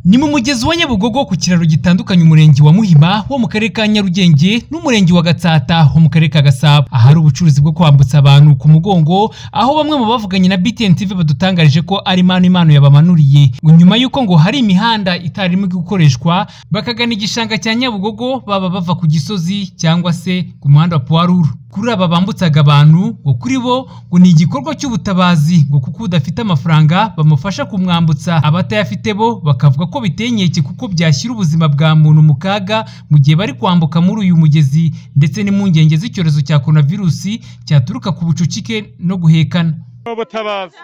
Ni mu mugezi wa Nyabugogo ku kiraro gitandukanya umurenge wa Muhima wo mu karere ka Nyarugenge n'umurenge wa Gatsata wo mu karere ka Gasabo. Ahari ubucuruzi bwo kwambutsa abantu ku mugongo, aho bamwe mu bavuganye na BTN TV badutangarije ko ari impano Imana yabamanuriye. Ngo nyuma y'uko ngo hari imihanda itarimo gukoreshwa, bakagana igishanga cya Nyabugogo baba bava ku Gisozi cyangwa se ku muhanda wa Puwaruru. Kuri aba bambutsaga abantu ngo kuri bo ngo ni igikorwa cy'ubutabazi ngo kuko udafite amafaranga bamufasha kumwambutsa, abatayafite bo bakavuga ko biteye inkeke kuko byashyira ubuzima bwa muntu mu kaga mu gihe bari kwambuka muri uyu mugezi ndetse n'impungenge z'icyorezo cya coronavirusi cyaturuka ku bucucike no guhekana. ubutabaza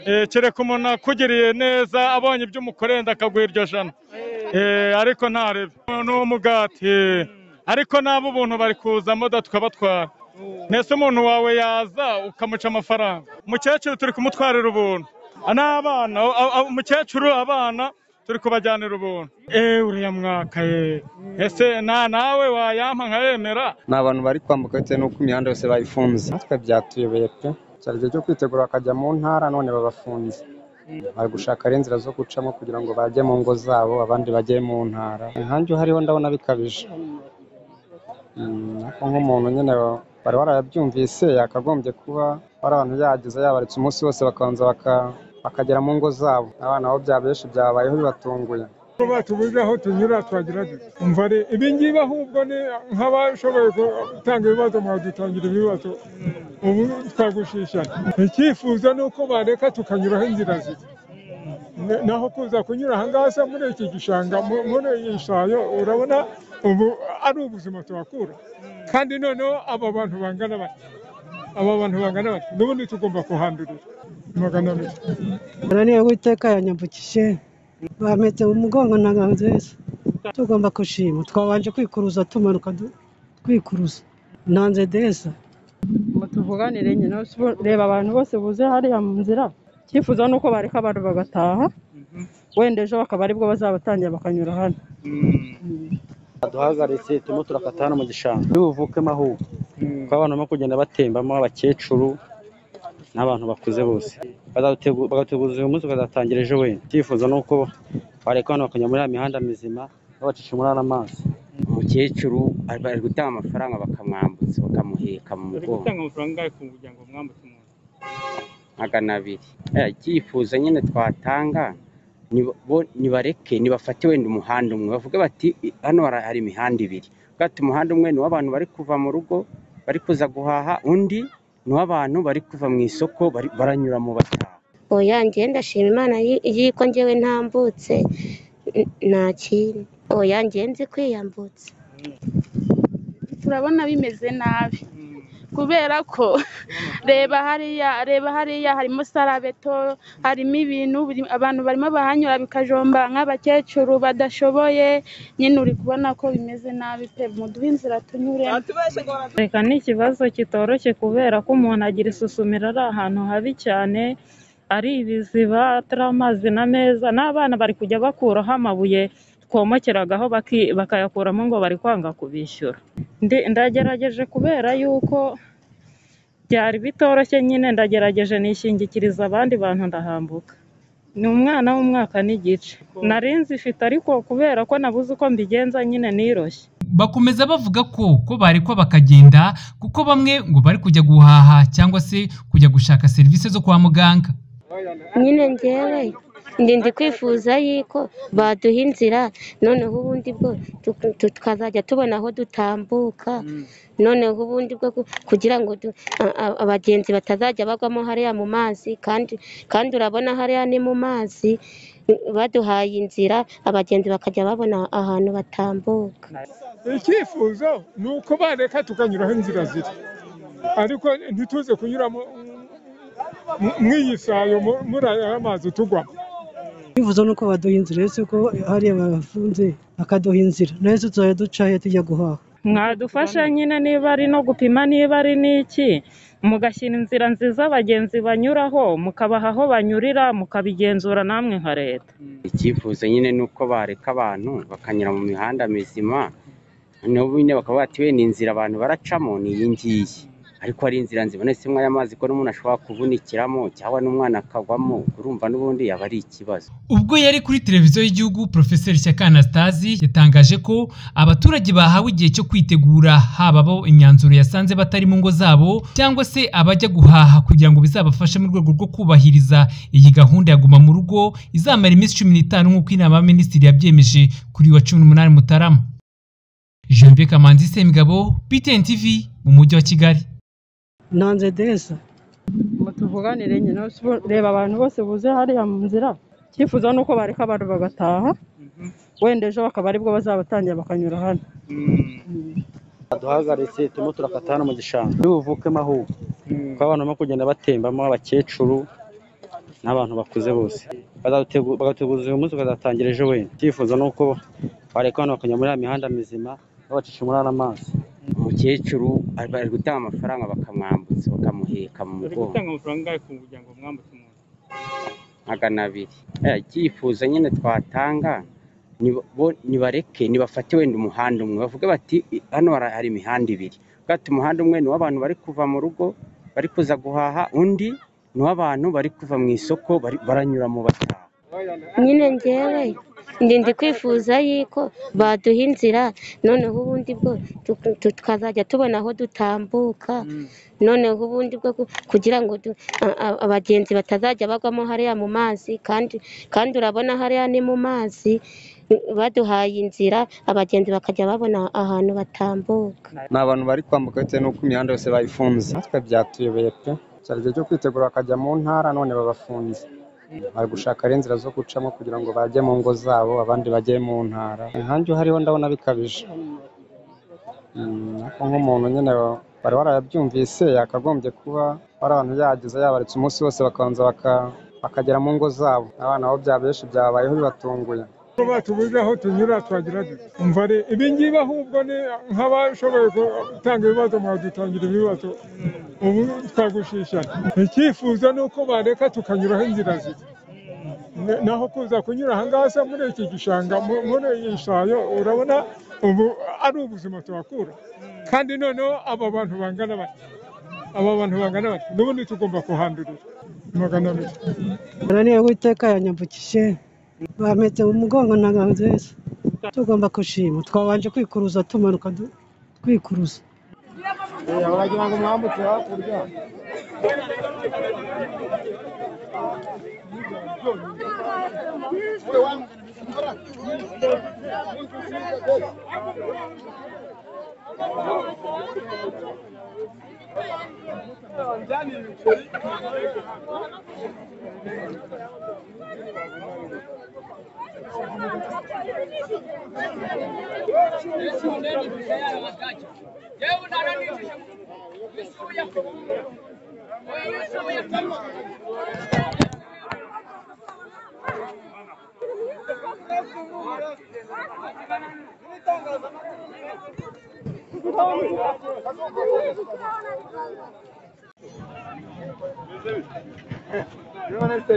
Eh, kereka umuntu akugereye neza abonye ibyo umukorenda akaguha iryo jana Eh, ariko ntarebe ni umugati ariko nabo ubuntu bari kuzamo tukabatwara mbese umuntu wawe yaza ukamuca amafaranga umukecuru turi kumutwarira ubuntu n'abana a- a- umukecuru abana turi kubajyanira ubuntu eee uriya mwaka yeee ese na nawe wayampa nkayemera ni abantu bari kwambuka bitewe n'uko imihanda yose bayifunze natwe byatuyobeye pe cyari igihe cyo kwitegura bakajya mu ntara none babafunze bari gushaka rero inzira zo gucamo kugira ngo bajye mu ngo zabo abandi bajye mu ntara inkangi uhariho ndabona bikabije Mm, ariko nk'umuntu nyine bari warabyumvise yakagombye kuba hari abantu yagize yabaritse umunsi wose bakabanza baka- bakagera mu ngo zabo abana bo bya benshi byabayeho bibatunguye kuba tubuze aho tunyura twagira dute umva re ibingibi ahubwo ni nk'abashoboye gutanga ibibazo mwadutangira ibibazo ubu twagushishana icyifuzo ni uko bareka tukanyuraho inzira ziri Ne- naho kuza kunyura ahangaha se muri iki gishanga mu- muri iyi shayo urabona ubu ari ubuzima tuhakura kandi noneho aba bantu bangana bati aba bantu bangana bati n'ubundi tugomba kuhandurira magana abiri Nani Uwiteka yanyambukije bameze umugongo ntangahozese tugomba kushima twabanje kwikuruza tumanuka du- twikuruza nanze desa ngo tuvuganire nyine ubu reba abantu bose buze hariya mu nzira icyifuzo ni uko bareka abantu bagataha wenda ejo bakaba aribwo bazabatangira bakanyura hano duhagaritse turimo turakata hano mu gishanga n'ubuvukemo ahubwo kuko abantu barimo kugenda batembamo abakecuru n'abantu bakuze bose Bazategu- bagateguza uyu munsi bakazatangira ejo wenda icyifuzo ni uko bareka hano bakajya muri ya mihanda mizima babacisha muri ariya mazi umukecuru ari bari gutanga amafaranga bakamwambutsa bakamuheka mu mugongo magana abiri Eh, icyifuzo nyine twatanga ni bo- nibareke nibafate wenda umuhanda umwe bavuge bati "I- hano hari hari imihanda ibiri bwati umuhanda umwe ni uw'abantu bari kuva mu rugo bari kuza guhaha undi ni uw'abantu bari kuva mu isoko bari- baranyura mu bataha oya njyewe ndashima imana yi- y'uko njyewe ntambutse n- nta kintu oya njyewe nzi kwiyambutsa turabona bimeze nabi kubera ko reba hariya reba hariya harimo sarabeto harimo ibintu biri- abantu barimo bahanyura bikajomba nk'abakecuru badashoboye nyine uri kubona ko bimeze nabi pe muduhe inzira tunyuremo reka ni ikibazo kitoroshye kubera ko umuntu agira isusumira ari ahantu habi cyane ari ibiziba atari amazi na meza n'abana bari kujya bakuraho amabuye twomokeragaho baki- bakayakuramo ngo bari kwanga kubishyura Ndi- ndagerageje kubera yuko byari bitoroshye nyine ndagerageje nishingikiriza abandi bantu ndahambuka ni umwana w'umwaka n'igice nari nzifite ariko kubera ko nabuze uko mbigenza nyine niroshye Bakomeza bavuga ko ko barekwa bakagenda kuko bamwe ngo bari kujya guhaha cyangwa se kujya gushaka serivisi zo kwa muganga. nyine njyewe ndi ndi kwifuza y'uko baduha inzira noneho ubundi bwo tuku- tu- tukazajya tubona aho dutambuka noneho ubundi bwo ku- kugira ngo du- a- a- abagenzi batazajya bagwamo hariya mu mazi kandi kandi urabona hariya ni mu mazi baduhaye inzira abagenzi bakajya babona ahantu batambuka icyifuzo ni uko bareka tukanyuraho inzira ziri ariko ntituze kunyura mu- mu- mu iyi sayo mu- muri aya mazi tugwamo bivuze nuko baduha inzira ese ko hariya babafunze bakaduha inzira nayo tuzajya ducayo tujya guhaha mwadufasha nyine niba ari no gupima niba ari n'iki mugashyira inzira nziza abagenzi banyuraho mukabaha aho banyurira mukabigenzura namwe nka leta icyifuzo nyine ni uko bareka abantu bakanyura mu mihanda mizima n'ubu nyine bakaba bati wenda inzira abantu baracamo ni iyi ngiyi ariko hari inzira zibonetsemo aya mazi ko n'umuntu ashobora kuvunikiramo cyangwa n'umwana akagwamo urumva n'ubundi yaba ari ikibazo ubwo yari kuri televiziyo y'igihugu Profeseri Shyaka Anastasi yatangaje ko abaturage bahawe igihe cyo kwitegura haba abo imyanzuro yasanze batari mu ngo zabo cyangwa se abajya guhaha kugira ngo bizabafashe mu rwego rwo kubahiriza iyi gahunda ya guma mu rugo izamara iminsi cumi n'itanu nk'uko inama y'aminisitiri yabyemeje kuri uyu wa cumi n'umunani mutarama Janvier Kamanzi Semigabo BTN TV mu mujyi wa Kigali nanze deza mutuvuganire nyine reba abantu bose buze hariya mu nzira icyifuzo ni uko bareka abantu bagataha wenda ejo bakaba aribwo bazabatangira bakanyura hano duhagaritse turimo turakata hano mu gishanga n'ubuvukemo ahubwo kuko abantu barimo kugenda batembamo abakecuru n'abantu bakuze bose bagateguza uyu munsi bakazatangira ejo wenda icyifuzo ni uko bareka abantu bakanyura muri ya mihanda mizima babacisha muri ariya mazi umukecuru ari- bari gutanga amafaranga bakamwambutsa bakamuheka mu uri mugongo gutanga amafaranga angahe ku kugira ngo mwambutse umuntu magana abiri Eh, icyifuzo nyine twatanga ni bo- nibareke nibafate wenda umuhanda umwe bavuge bati "I- hano hari hari imihanda ibiri bwati umuhanda umwe ni uw'abantu bari kuva mu rugo bari kuza guhaha undi ni uw'abantu bari kuva mu isoko bari- baranyura mu bataha nyine ngewe ndi kwifuza yuko baduha inzira noneho ubundi bwo tu- tu- tukazajya tubona aho dutambuka noneho ubundi bwo ku- kugira ngo du- a- a- abagenzi batazajya bagwamo hariya mu mazi kandi kandi urabona hariya ni mu mazi baduhaye inzira abagenzi bakajya babona ahantu batambuka ni abantu bari kwambuka bitewe n'uko imihanda yose bayifunze natwe byatuyobeye pe icyerekezo cyo kwitegura bakajya mu ntara none babafunze bari gushaka rero inzira zo gucamo kugira ngo bajye mu ngo zabo abandi bajye mu ntara inkangi hariho ndabona bikabije Mm, ariko nk'umuntu nyine bari warayabyumvise yakagombye kuba hari abantu yagize yabaretse umunsi wose bakabanza baka- bakagera mu ngo zabo abana bo bya benshi byabayeho bibatunguye ko batubuze aho tunyura twagira dute umva re ibingibi ahubwo ni nk'abashoboye gutanga ibibazo mwadutangira ibibazo ubu twagushishana icyifuzo ni uko bareka tukanyuraho inzira ziri Ne- naho kuza kunyura ahangaha se muri iki gishanga mu- muri iyi shayo urabona ubu ari ubuzima tuhakura kandi noneho aba bantu bangana bati aba bantu bangana bati n'ubundi tugomba kuhandurira magana abiri Baraniye witeka yanyambukije bampetse mu mugongo ntabwo nziza tugomba gushima twabanje kwikuruza tumanuka du- twikuruza baragira ngo mwambutse hakurya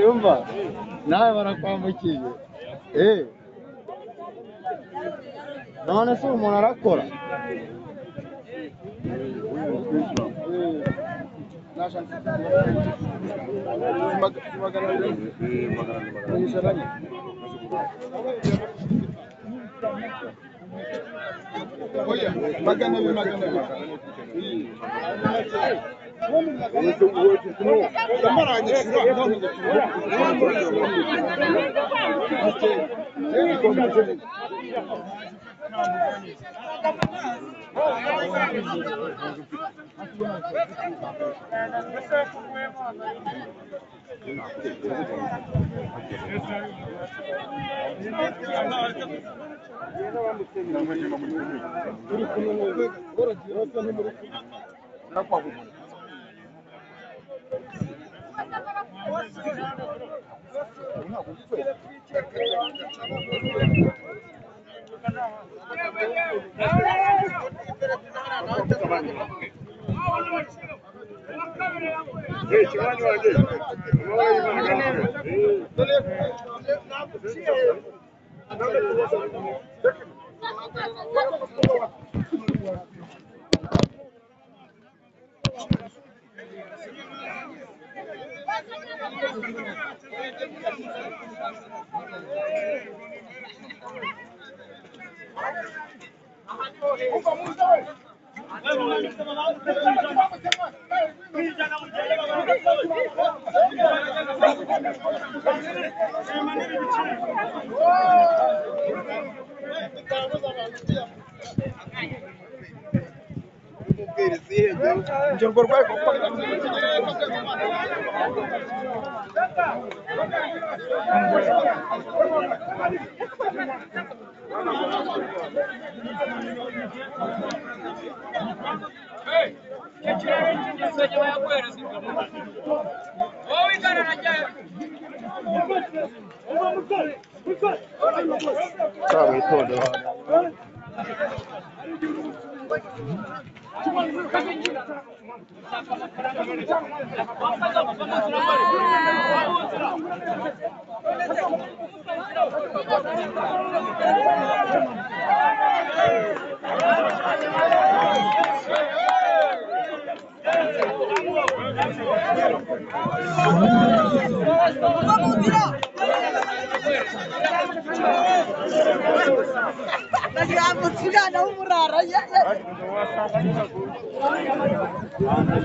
yumva nawe barakwambukiye eee none se umuntu arakora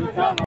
umurara